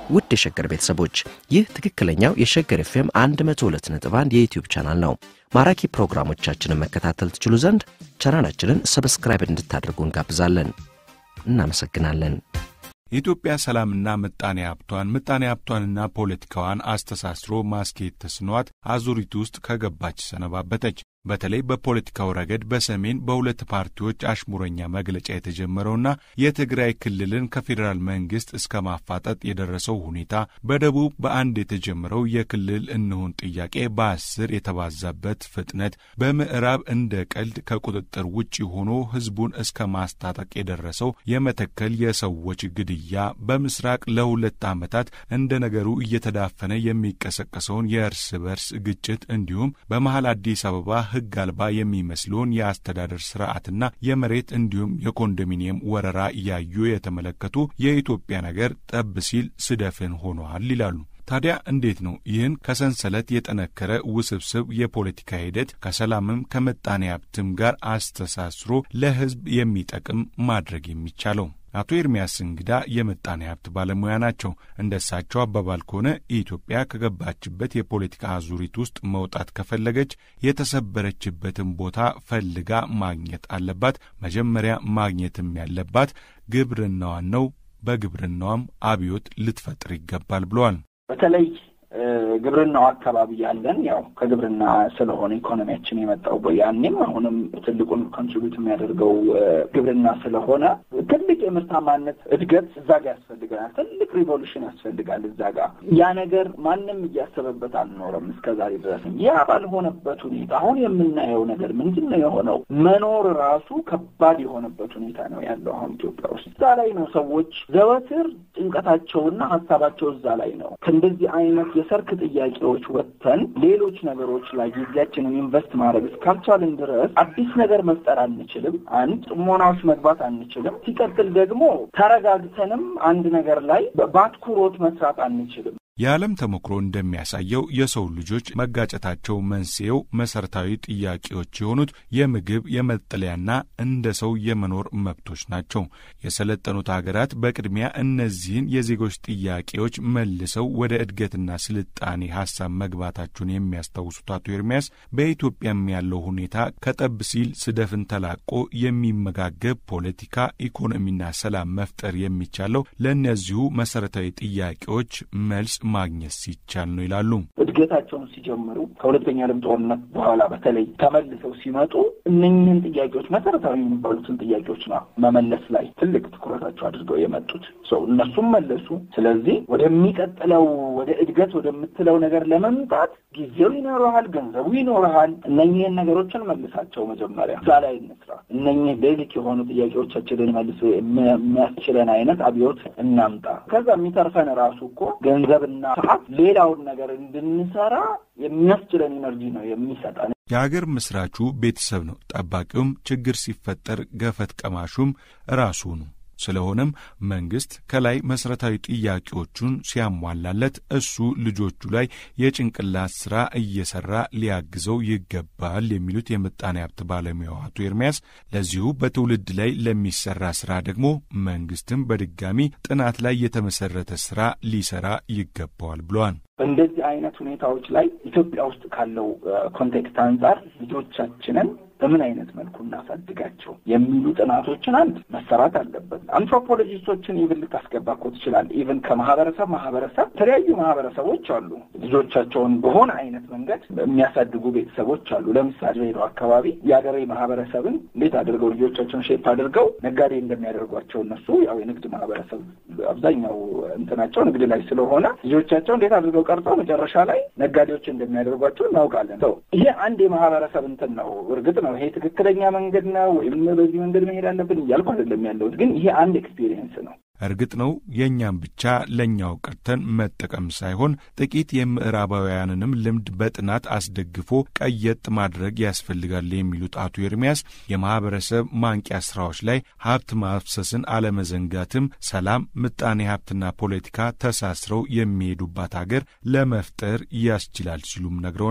ውድ የሸገር ቤተሰቦች ይህ ትክክለኛው የሸገር ኤፍኤም 102.1 የዩትዩብ ቻናል ነው። ማራኪ ፕሮግራሞቻችንን መከታተል ትችሉ ዘንድ ቻናላችንን ሰብስክራይብ እንድታደርጉ እንጋብዛለን። እናመሰግናለን። የኢትዮጵያ ሰላምና ምጣኔ ሀብቷን ምጣኔ ሀብቷንና ፖለቲካዋን አስተሳስሮ ማስኬድ ተስኗት አዙሪት ውስጥ ከገባች ሰነባበተች። በተለይ በፖለቲካው ረገድ በሰሜን በሁለት ፓርቲዎች አሽሙረኛ መግለጫ የተጀመረውና የትግራይ ክልልን ከፌዴራል መንግስት እስከ ማፋጠጥ የደረሰው ሁኔታ፣ በደቡብ በአንድ የተጀመረው የክልል እንሁን ጥያቄ በአስር የተባዛበት ፍጥነት፣ በምዕራብ እንደ ቀልድ ከቁጥጥር ውጭ ሆኖ ህዝቡን እስከ ማስታጠቅ የደረሰው የመተከል የሰዎች ግድያ፣ በምስራቅ ለሁለት ዓመታት እንደ ነገሩ እየተዳፈነ የሚቀሰቀሰውን የእርስ በርስ ግጭት እንዲሁም በመሃል አዲስ አበባ ህግ አልባ የሚመስለውን የአስተዳደር ስርዓትና የመሬት እንዲሁም የኮንዶሚኒየም ወረራ እያዩ የተመለከቱ የኢትዮጵያ ነገር ጠብ ሲል ስደፍን ሆኗል ይላሉ። ታዲያ እንዴት ነው ይህን ከሰንሰለት የጠነከረ ውስብስብ የፖለቲካ ሂደት ከሰላምም ከምጣኔ ሀብትም ጋር አስተሳስሮ ለህዝብ የሚጠቅም ማድረግ የሚቻለው? አቶ ኤርሚያስ እንግዳ የምጣኔ ሀብት ባለሙያ ናቸው። እንደ እሳቸው አባባል ከሆነ ኢትዮጵያ ከገባችበት የፖለቲካ አዙሪት ውስጥ መውጣት ከፈለገች የተሰበረችበትን ቦታ ፈልጋ ማግኘት አለባት። መጀመሪያ ማግኘትም ያለባት ግብርናዋን ነው። በግብርናዋም አብዮት ልትፈጥር ይገባል ብለዋል። በተለይ ግብርናው አካባቢ ያለን ያው ከግብርና ስለሆነ ኢኮኖሚያችን የመጣው ያኔም አሁንም ትልቁን ኮንትሪቢዩት የሚያደርገው ግብርና ስለሆነ ትልቅ የምርታማነት እድገት እዛ ጋ ያስፈልገናል። ትልቅ ሪቮሉሽን ያስፈልጋል እዛ ጋ። ያ ነገር ማንም እያሰበበት አልኖረም እስከ ዛሬ ድረስ። ያ ባልሆነበት ሁኔታ አሁን የምናየው ነገር ምንድን ነው የሆነው? መኖር ራሱ ከባድ የሆነበት ሁኔታ ነው ያለው አሁን ኢትዮጵያ ውስጥ። እዛ ላይ ነው ሰዎች ዘወትር ጭንቀታቸውና ሀሳባቸው እዛ ላይ ነው። ከእንደዚህ አይነት የሰርክ ጥያቄዎች ወጥተን ሌሎች ነገሮች ላይ ጊዜያችንን ኢንቨስት ማድረግ እስካልቻልን ድረስ አዲስ ነገር መፍጠር አንችልም። አንድ ጥሞና ውስጥ መግባት አንችልም። ሲቀጥል ደግሞ ተረጋግተንም አንድ ነገር ላይ በአትኩሮት መስራት አንችልም። የዓለም ተሞክሮ እንደሚያሳየው የሰው ልጆች መጋጨታቸው መንስኤው መሠረታዊ ጥያቄዎች የሆኑት የምግብ፣ የመጠለያና እንደ ሰው የመኖር መብቶች ናቸው። የሰለጠኑት ሀገራት በቅድሚያ እነዚህን የዜጎች ጥያቄዎች መልሰው ወደ እድገትና ስልጣኔ ሀሳብ መግባታቸውን የሚያስታውሱት አቶ ኤርሚያስ በኢትዮጵያም ያለው ሁኔታ ከጠብ ሲል ስደፍን ተላቆ የሚመጋገብ ፖለቲካ፣ ኢኮኖሚና ሰላም መፍጠር የሚቻለው ለእነዚሁ መሠረታዊ ጥያቄዎች መልስ ማግኘት ሲቻል ነው ይላሉ። እድገታቸውን ሲጀምሩ ከሁለተኛ ዓለም ጦርነት በኋላ በተለይ ተመልሰው ሲመጡ እነኝህን ጥያቄዎች መሰረታዊ የሚባሉትን ጥያቄዎች ነው መመለስ ላይ ትልቅ ትኩረታቸው አድርገው የመጡት ሰው እነሱም መለሱ። ስለዚህ ወደሚቀጥለው ወደ እድገት ወደምትለው ነገር ለመምጣት ጊዜው ይኖረሃል፣ ገንዘቡ ይኖረሃል። እነኝህን ነገሮችን መልሳቸው መጀመሪያ እዛ ላይ እንስራ። እነኝህ ቤዚክ የሆኑ ጥያቄዎቻችንን መልስ የሚያስችለን አይነት አብዮት እናምጣ። ከዛ የሚተርፈን ራሱ እኮ ገንዘብ እና ሰዓት ሌላውን ነገር እንድንሰራ የሚያስችለን ኢነርጂ ነው የሚሰጠን። የአገር ምስራቹ ቤተሰብ ነው። ጠባቂውም ችግር ሲፈጠር ገፈት ቀማሹም ራሱ ነው። ስለሆነም መንግስት ከላይ መሠረታዊ ጥያቄዎቹን ሲያሟላለት እሱ ልጆቹ ላይ የጭንቅላት ሥራ እየሠራ ሊያግዘው ይገባል የሚሉት የምጣኔ ሀብት ባለሙያው አቶ ኤርሚያስ ለዚሁ በትውልድ ላይ ለሚሠራ ሥራ ደግሞ መንግስትም በድጋሚ ጥናት ላይ የተመሠረተ ሥራ ሊሠራ ይገባዋል ብለዋል። በእንደዚህ አይነት ሁኔታዎች ላይ ኢትዮጵያ ውስጥ ካለው ኮንቴክስት አንጻር ልጆቻችንን በምን አይነት መልኩ እናሳድጋቸው የሚሉ ጥናቶችን አንድ መሰራት አለበት። አንትሮፖሎጂስቶችን ኢቭን ልታስገባ እኮ ትችላለህ። ኢቭን ከማህበረሰብ ማህበረሰብ የተለያዩ ማህበረሰቦች አሉ። ልጆቻቸውን በሆነ አይነት መንገድ የሚያሳድጉ ቤተሰቦች አሉ። ለምሳሌ ሄደው አካባቢ የአገሬ ማህበረሰብን እንዴት አድርገው ልጆቻቸውን ሼፕ አድርገው ነጋዴ እንደሚያደርጓቸው እነሱ ያው የንግድ ማህበረሰብ አብዛኛው እንትናቸው ንግድ ላይ ስለሆነ ልጆቻቸው እንዴት አድርገው ቀርጸው መጨረሻ ላይ ነጋዴዎች እንደሚያደርጓቸው እናውቃለን። ይሄ አንድ የማህበረሰብ እንትን ነው። እርግጥ ነው ይሄ ትክክለኛ መንገድ ነው ወይም በዚህ መንገድ መሄድ አለብን እያልኩ አይደለም ያለሁት፣ ግን ይሄ አንድ ኤክስፒሪየንስ ነው። እርግጥ ነው የእኛም ብቻ ለእኛው ቀርተን መጠቀም ሳይሆን ጥቂት የምዕራባውያንንም ልምድ በጥናት አስደግፎ ቀየጥ ማድረግ ያስፈልጋል የሚሉት አቶ ኤርሚያስ የማህበረሰብ ማንቂያ ስራዎች ላይ ሀብት ማፍሰስን አለመዘንጋትም ሰላም፣ ምጣኔ ሀብትና ፖለቲካ ተሳስረው የሚሄዱባት አገር ለመፍጠር ያስችላል ሲሉም ነግረውናል።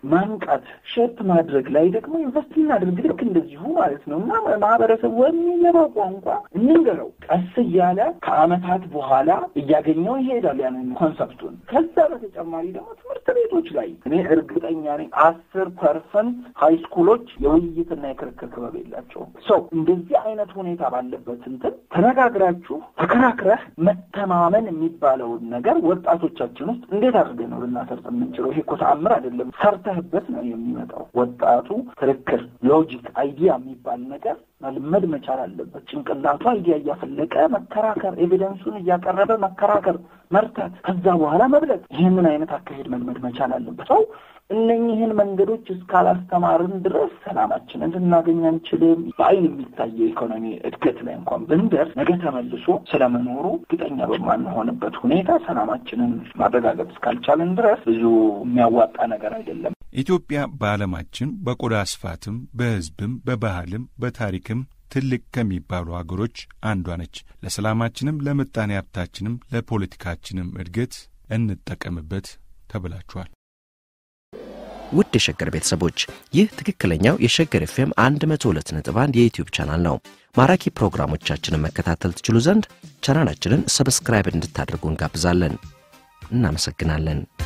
ማንቃት ሼፕ ማድረግ ላይ ደግሞ ኢንቨስት እናድርግ። ልክ እንደዚሁ ማለት ነው እና ማህበረሰቡ በሚገባው ቋንቋ እንንገረው። ቀስ እያለ ከአመታት በኋላ እያገኘው ይሄዳል ያንን ኮንሰፕቱን። ከዛ በተጨማሪ ደግሞ ትምህርት ቤቶች ላይ እኔ እርግጠኛ ነኝ አስር ፐርሰንት ሀይ ስኩሎች የውይይትና የክርክር ክበብ የላቸውም። ሰው እንደዚህ አይነት ሁኔታ ባለበት እንትን ተነጋግራችሁ ተከራክረህ መተማመን የሚባለውን ነገር ወጣቶቻችን ውስጥ እንዴት አድርገን ነው ልናሰርጥ የምንችለው? ይሄ እኮ ተአምር አይደለም። ሰርተህበት ነው የሚመጣው። ወጣቱ ክርክር፣ ሎጂክ፣ አይዲያ የሚባል ነገር መልመድ መቻል አለበት። ጭንቅላቱ አይዲያ እያፈለቀ መከራከር፣ ኤቪደንሱን እያቀረበ መከራከር፣ መርታት፣ ከዛ በኋላ መብለጥ። ይህንን አይነት አካሄድ መልመድ መቻል አለበት ሰው እነኝህን መንገዶች እስካላስተማርን ድረስ ሰላማችንን ልናገኝ አንችልም። በአይን የሚታየው ኢኮኖሚ እድገት ላይ እንኳን ብንደርስ ነገ ተመልሶ ስለመኖሩ እርግጠኛ በማንሆንበት ሁኔታ ሰላማችንን ማረጋገጥ እስካልቻልን ድረስ ብዙ የሚያዋጣ ነገር አይደለም። ኢትዮጵያ በዓለማችን በቆዳ ስፋትም በሕዝብም በባህልም በታሪክም ትልቅ ከሚባሉ አገሮች አንዷ ነች። ለሰላማችንም ለምጣኔ ሀብታችንም ለፖለቲካችንም እድገት እንጠቀምበት ተብላችኋል። ውድ የሸገር ቤተሰቦች ይህ ትክክለኛው የሸገር ኤፍኤም 102.1 የዩትዩብ ቻናል ነው። ማራኪ ፕሮግራሞቻችንን መከታተል ትችሉ ዘንድ ቻናላችንን ሰብስክራይብ እንድታደርጉ እንጋብዛለን። እናመሰግናለን።